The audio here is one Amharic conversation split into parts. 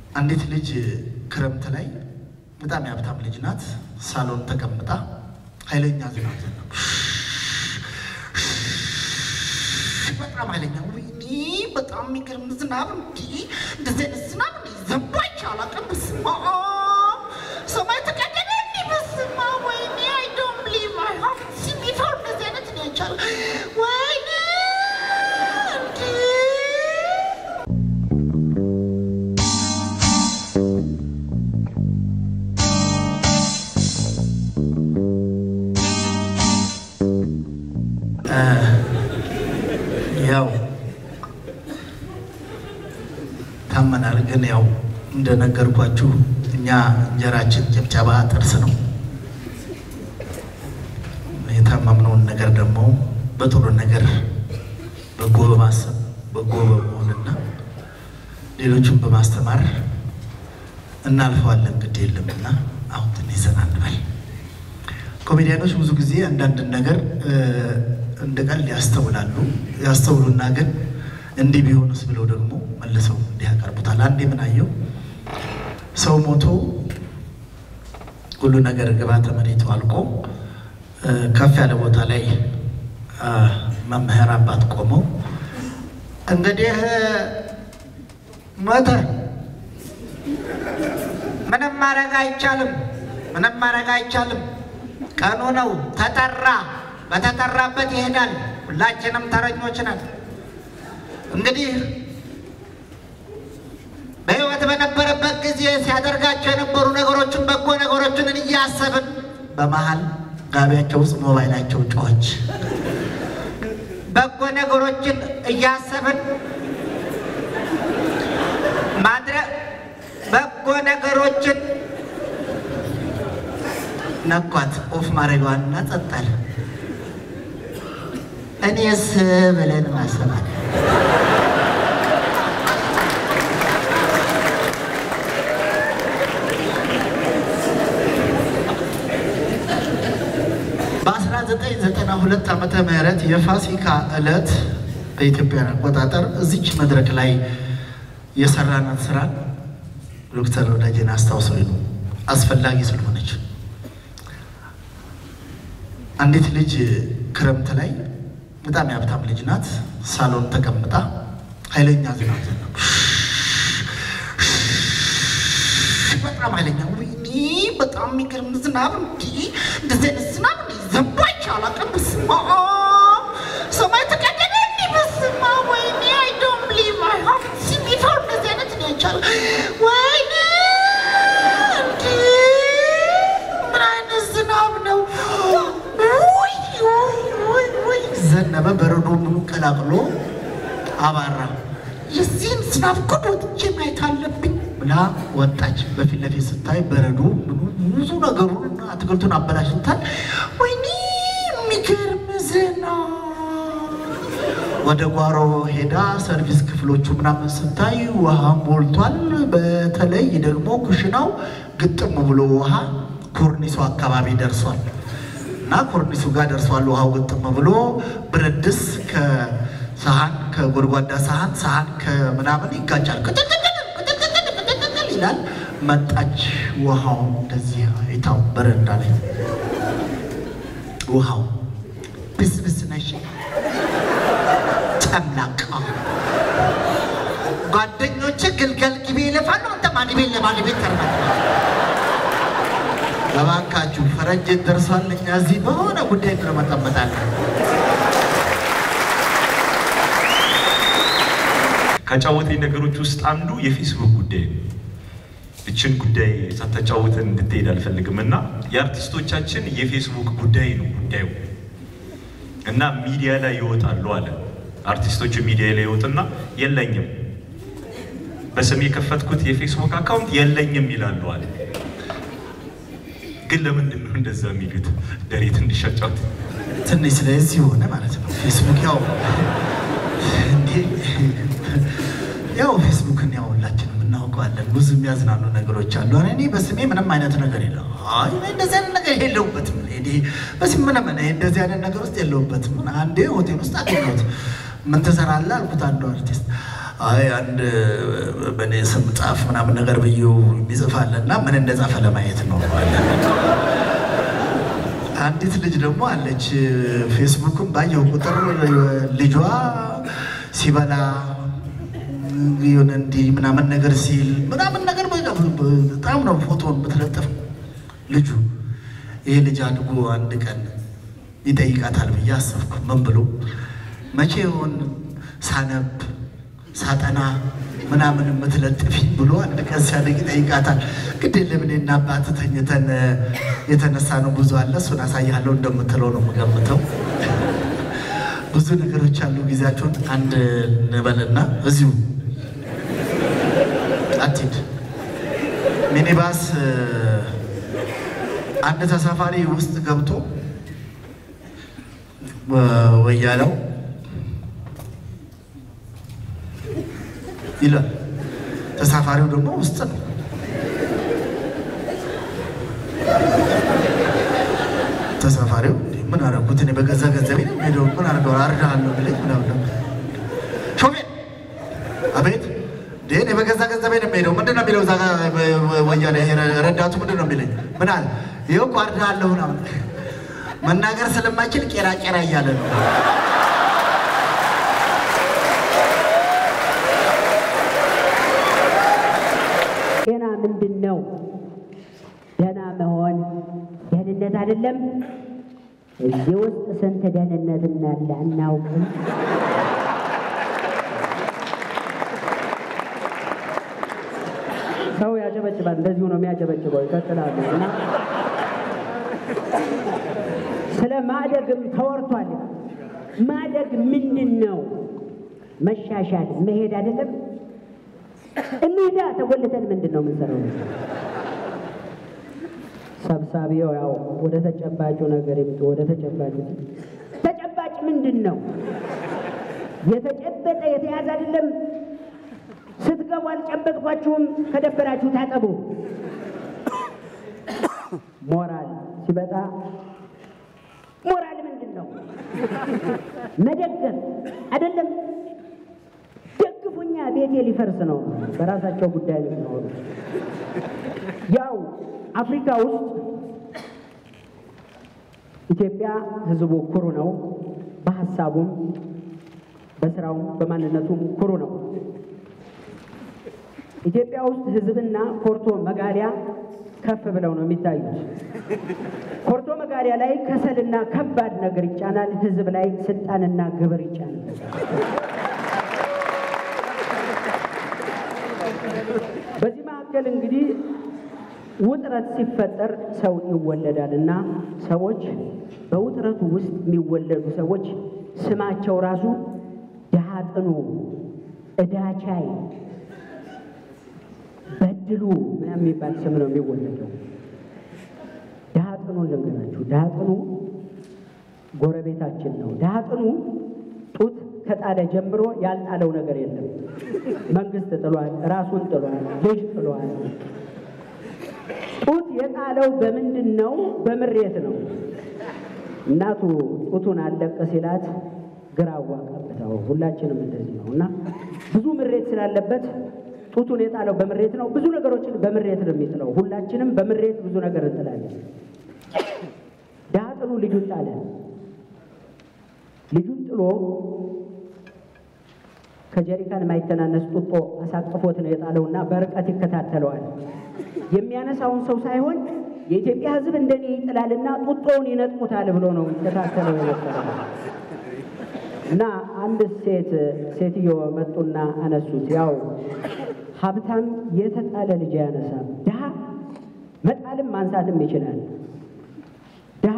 አንዲት ልጅ ክረምት ላይ በጣም የሀብታም ልጅ ናት። ሳሎን ተቀምጣ ኃይለኛ ዝናብ ዘነበ። በጣም ኃይለኛ ወይኔ፣ በጣም የሚገርም ዝናብ እንዲህ እንደዚህ አይነት ዝናብ እንዲህ ዘንቦ አይቼ አላውቅም። በስመ አብ ሰማይ ተቀደደ እንዲህ በስመ አብ ወይኔ፣ አይ ዶንት ብሊቭ አይ ሃቭንት ሲን ቢፎር እንደዚህ አይነት እኔ አይቼ አላውቅም። ወይኔ እንዲህ ያው ታመናል። ግን ያው እንደነገርኳችሁ እኛ እንጀራችን ጭብጨባ ጥርስ ነው። የታመምነውን ነገር ደግሞ በጥሩ ነገር በጎ በማሰብ በጎ በመሆንና ሌሎችን በማስተማር እናልፈዋለን። ግድ የለምና አሁን ትንሽ ዘና እንበል። ኮሜዲያኖች ብዙ ጊዜ አንዳንድ ነገር እንደ ቀልድ ያስተውላሉ። ያስተውሉና ግን እንዲህ ቢሆንስ ብለው ደግሞ መልሰው እንዲህ ያቀርቡታል። አንዴ ምን አየው፣ ሰው ሞቶ ሁሉ ነገር ግብዓተ መሬቱ አልቆ ከፍ ያለ ቦታ ላይ መምህር አባት ቆመው እንግዲህ ሞተ፣ ምንም ማድረግ አይቻልም፣ ምንም ማድረግ አይቻልም ቀኑ ነው። ተጠራ፣ በተጠራበት ይሄዳል። ሁላችንም ተረኞች ነን። እንግዲህ በሕይወት በነበረበት ጊዜ ሲያደርጋቸው የነበሩ ነገሮችን በጎ ነገሮችን እያሰብን በመሀል ጋቢያቸው ውስጥ ሞባይላቸው ጮኸች። በጎ ነገሮችን እያሰብን ማድረግ በጎ ነገሮችን ነኳት ኦፍ ማድረጓንና ጸጣል። እኔስ ብለን ማሰባል በ1992 ዓመተ ምህረት የፋሲካ ዕለት በኢትዮጵያ አቆጣጠር እዚች መድረክ ላይ የሰራናት ስራ ዶክተር ወዳጄን አስታውሰው ነው አስፈላጊ ስለሆነች አንዲት ልጅ ክረምት ላይ በጣም የሀብታም ልጅ ናት። ሳሎን ተቀምጣ ኃይለኛ ዝናብ ዘነበ። በጣም ኃይለኛ ወይኔ፣ በጣም የሚገርም ዝናብ እንዲህ እንደዚህ አይነት ዝናብ እንዲህ ዘንቦ አይቼ አላውቅም። በስመ አብ ሰማይ ተቀደደ እንዲህ በስመ አብ ወይኔ፣ አይ ዶንት ብሊቭ አይ ሃቭንት ሲን ቢፎር እንደዚህ አይነት እኔ አይቼ አላውቅም። ወይኔ እንዲህ ምን አይነት ዝናብ ነው? ውይ ውይ ውይ ዘነበ። በረዶ ምኑ ቀላቅሎ አባራ። የዚህን ዝናብ ጉድ ወጥቼ ማየት አለብኝ ብላ ወጣች። በፊት ለፊት ስታይ በረዶ ምኑ ብዙ ነገሩን አትክልቱን አበላሽታል። ወይኔ የሚገርም ዝናብ። ወደ ጓሮ ሄዳ ሰርቪስ ክፍሎቹ ምናምን ስታይ ውሃ ሞልቷል። በተለይ ደግሞ ኩሽናው ግጥም ብሎ ውሃ ኮርኒሱ አካባቢ ደርሷል። እና ኮርኒሱ ጋር ደርሷል። ውሃው ግጥም ብሎ ብረት ድስት ከሰሃን ከጎድጓዳ ሰሃን ሰሃን ከምናምን ይጋጫል። ቅጥቅጥቅጥ ቅጥቅጥቅጥ ቅጥቅጥቅጥ ይላል። መጣች ውሃው እንደዚህ አይታው በረንዳ ላይ ውሃው ብስብስ ነሽ ጨምላቃ ጓደኞች ግልገል ግቤ ይለፋሉ። አንተ ማን ቤት ለማን ቤት ተርማ እባካችሁ ፈረንጅ ደርሷል። እኛ እዚህ በሆነ ጉዳይ እንመጠመጣለን። ከጫወተኝ ነገሮች ውስጥ አንዱ የፌስቡክ ጉዳይ ነው። እችን ጉዳይ ሳታጫውተን እንድትሄድ አልፈልግም እና የአርቲስቶቻችን የፌስቡክ ጉዳይ ነው ጉዳዩ እና ሚዲያ ላይ ይወጣሉ አለ። አርቲስቶቹ ሚዲያ ላይ ይወጡና የለኝም በስም የከፈትኩት የፌስቡክ አካውንት የለኝም ይላሉ አለ። ግን ለምንድን ነው እንደዛ የሚሉት? ደሬት እንዲሻጫውት ትንሽ ስለዚህ ሆነ ማለት ነው። ፌስቡክ ያው እንዴ ያው ፌስቡክን ያው ሁላችንም እናውቀዋለን። ብዙ የሚያዝናኑ ነገሮች አሉ። አረ እኔ በስሜ ምንም አይነት ነገር የለው። አይ እኔ እንደዚህ አይነት ነገር የለሁበትም። እኔ በስሜ ምንም እኔ እንደዚህ አይነት ነገር ውስጥ የለሁበትም። አንዴ ሆቴል ውስጥ አገኘሁት። ምን ትሰራለህ አልኩት። አንዱ አርቲስት አይ አንድ በእኔ ስም ጻፍ ምናምን ነገር ብዬው ይጽፋል እና ምን እንደጻፈ ለማየት ነው አለ። አንዲት ልጅ ደግሞ አለች ፌስቡክም ባየው ቁጥር ልጇ ሲበላ የሆነ እንዲህ ምናምን ነገር ሲል ምናምን ነገር በቃ በጣም ነው ፎቶን ብትለጥፍ ልጁ ይሄ ልጅ አድጎ አንድ ቀን ይጠይቃታል ብዬ አሰብኩ። ምን ብሎ መቼ ይሆን ሳነብ ሳጠና ምናምን የምትለጥፊ ብሎ አንድ ቀን ሲያደግ ይጠይቃታል። ግድ የለም እኔና አባትህ ተኝተን የተነሳ ነው ብዙ አለ እሱን አሳያለሁ እንደምትለው ነው የምገምተው። ብዙ ነገሮች አሉ። ጊዜያቸውን አንድ እንበልና እዚሁ አትሂድ ሚኒባስ አንድ ተሳፋሪ ውስጥ ገብቶ ወያለው ይላል። ተሳፋሪው ደግሞ ውስጥ ነው። ተሳፋሪው ምን አደረኩት እኔ በገዛ ገንዘቤ ነው ሄደው ምን አድርገው አርዳለሁ ብለኝ ምናምን ሾፌር አቤት እኔ በገዛ ገንዘቤ ነው የምሄደው። ምንድን ነው የሚለው እዛ ጋ ወያኔ ረዳቱ ምንድን ነው የሚለኝ? ምን አለ? ይኸው እኮ አርዳለሁ ምናምን መናገር ስለማይችል ቄራ ቄራ እያለ ነው። ጤና ምንድን ነው? ደህና መሆን ደህንነት አይደለም። እዚህ ውስጥ ስንት ደህንነት እንዳለ አናውቅም። ሰው ያጨበጭባል። እንደዚሁ ነው የሚያጨበጭበው። ይቀጥላሉ እና ስለ ማደግም ተወርቷል። ማደግ ምንድን ነው? መሻሻል መሄድ አይደለም። እንሂዳ ተጎልተን ምንድን ነው የምንሰራው? ሰብሳቢው ያው ወደ ተጨባጩ ነገር ይምጡ። ወደ ተጨባጩ ተጨባጭ ምንድን ነው? የተጨበጠ የተያዘ አይደለም። ስትገቡ አልጨበጥኳችሁም። ከደበራችሁ ታጠቡ። ሞራል ሲበጣ ሞራል ምንድን ነው? መደገፍ አይደለም። ደግፉኛ፣ ቤቴ ሊፈርስ ነው። በራሳቸው ጉዳይ ነው። ያው አፍሪካ ውስጥ ኢትዮጵያ ሕዝቡ ኩሩ ነው። በሀሳቡም በስራውም በማንነቱም ኩሩ ነው። ኢትዮጵያ ውስጥ ሕዝብና ኮርቶ መጋሪያ ከፍ ብለው ነው የሚታዩት። ኮርቶ መጋሪያ ላይ ከሰልና ከባድ ነገር ይጫናል። ሕዝብ ላይ ስልጣንና ግብር ይጫናል። በዚህ መካከል እንግዲህ ውጥረት ሲፈጠር ሰው ይወለዳል እና ሰዎች በውጥረቱ ውስጥ የሚወለዱ ሰዎች ስማቸው ራሱ ድሃ ጥኑ፣ ዕዳ ቻይ፣ በድሉ ምናምን የሚባል ስም ነው የሚወለደው። ድሃ ጥኑ ልንገራችሁ፣ ድሃ ጥኑ ጎረቤታችን ነው። ድሃ ጥኑ ጡት ከጣለ ጀምሮ ያልጣለው ነገር የለም። መንግስት ጥሏል፣ ራሱን ጥሏል፣ ልጅ ጥሏል። ጡት የጣለው በምንድን ነው? በምሬት ነው። እናቱ ጡቱን አለቀ ሲላት ግራዋ ቀብተው፣ ሁላችንም እንደዚህ ነው እና ብዙ ምሬት ስላለበት ጡቱን የጣለው በምሬት ነው። ብዙ ነገሮችን በምሬት ነው የሚጥለው። ሁላችንም በምሬት ብዙ ነገር እንጥላለን። ድሃ ጥሉ ልጁን ጣለ። ልጁን ጥሎ ከጀሪካን የማይተናነስ ጡጦ አሳቅፎት ነው የጣለውና በርቀት ይከታተለዋል። የሚያነሳውን ሰው ሳይሆን የኢትዮጵያ ሕዝብ እንደኔ ይጥላልና ጡጦውን ይነጥቁታል ብሎ ነው ይከታተለው የነበረው። እና አንድ ሴት ሴትዮ መጡና አነሱት። ያው ሀብታም የተጣለ ልጅ አያነሳም። ድሃ መጣልም ማንሳትም ይችላል። ድሃ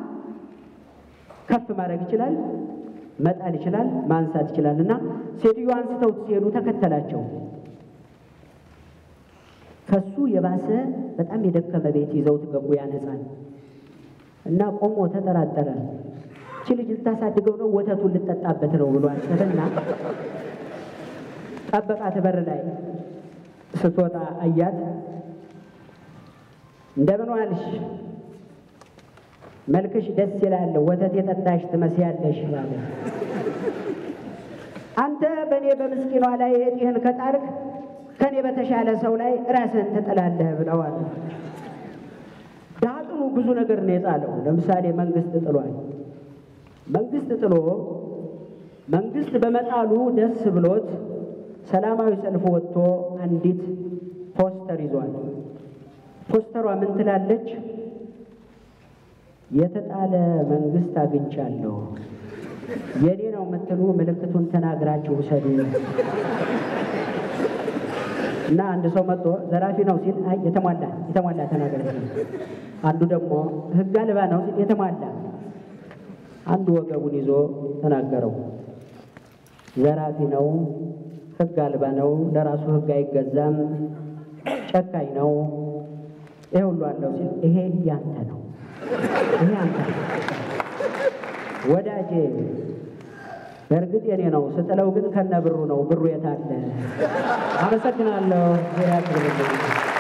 ከፍ ማድረግ ይችላል፣ መጣል ይችላል፣ ማንሳት ይችላል። እና ሴትዮ አንስተው ሲሄዱ ተከተላቸው። ከሱ የባሰ በጣም የደከመ ቤት ይዘውት ገቡ። ያነጻል እና ቆሞ ተጠራጠረ። እቺ ልጅ ልታሳድገው ነው ወተቱን ልጠጣበት ነው ብሎ አሰበና ጠበቃት። በር ላይ ስትወጣ አያት። እንደምን ዋልሽ? መልክሽ ደስ ይላል፣ ወተት የጠጣሽ ትመስያለሽ አለ። አንተ በእኔ በምስኪኗ ላይ እጢህን ከጣልክ ከእኔ በተሻለ ሰው ላይ ራስህን ትጥላለህ ብለዋል። ዳጥኑ ብዙ ነገር ነው የጣለው። ለምሳሌ መንግስት ጥሏል። መንግስት ጥሎ መንግስት በመጣሉ ደስ ብሎት ሰላማዊ ሰልፍ ወጥቶ አንዲት ፖስተር ይዟል። ፖስተሯ ምን ትላለች? የተጣለ መንግስት አግኝቻለሁ፣ የኔ ነው የምትሉ ምልክቱን ተናግራችሁ ውሰዱ። እና አንድ ሰው መጥቶ ዘራፊ ነው ሲል አይ የተሟላ የተሟላ ተናገር። አንዱ ደግሞ ህግ አልባ ነው ሲል የተሟላ አንዱ ወገቡን ይዞ ተናገረው። ዘራፊ ነው፣ ህግ አልባ ነው፣ ለራሱ ህግ አይገዛም፣ ጨካኝ ነው፣ ይሄ ሁሉ አለው ሲል ይሄ ያንተ ነው፣ ይሄ አንተ ነው ወዳጄ። በእርግጥ የኔ ነው ስጥለው ግን ከነ ብሩ ነው። ብሩ የት አለ? አመሰግናለሁ። ዙሪያ